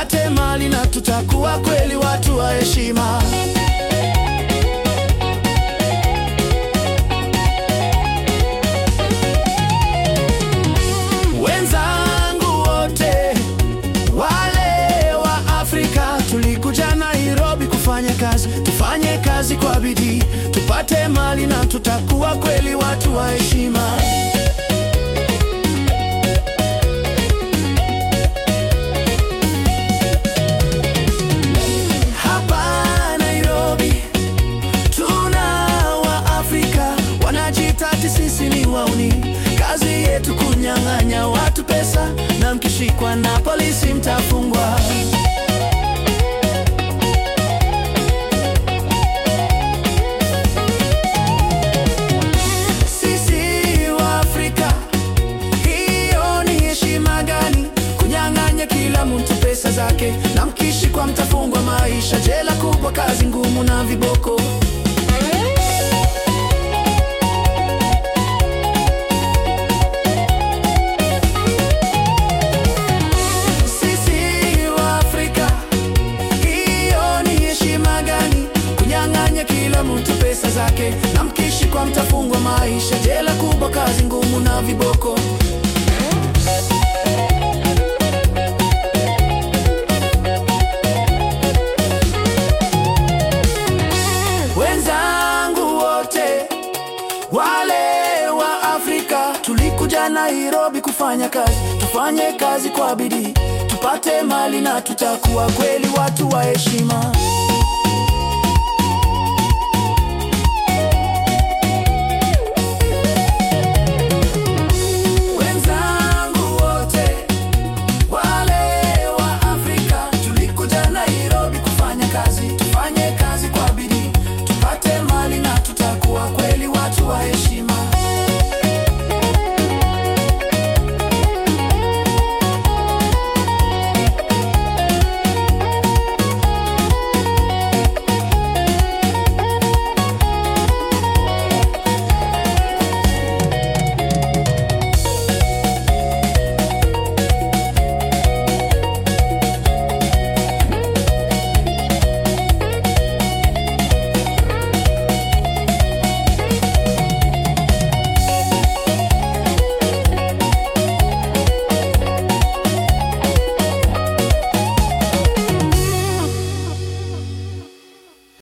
tupate mali na tutakuwa kweli watu wa heshima. Wenzangu wote wale wa Afrika, tulikuja Nairobi kufanya kazi, tufanye kazi kwa bidii, tupate mali na tutakuwa kweli watu wa heshima. Hapa Nairobi tuna Waafrika wanajiita ati sisi ni wauni. Kazi yetu kunyang'anya watu pesa, na mkishikwa na polisi mtafungwa. Sisi Waafrika, hiyo ni heshima gani? Kunyang'anya kila mtu pesa zake, na mkishikwa mtafungwa maisha jela kubwa, kazi ngumu na viboko. Sisi Waafrika, hiyo ni heshima gani? Kunyang'anya kila mtu pesa zake, na mkishikwa mtafungwa maisha jela kubwa, kazi ngumu na viboko. Wenzangu wote wale wa Afrika, tulikuja Nairobi kufanya kazi, tufanye kazi kwa bidii, tupate mali na tutakuwa kweli watu wa heshima.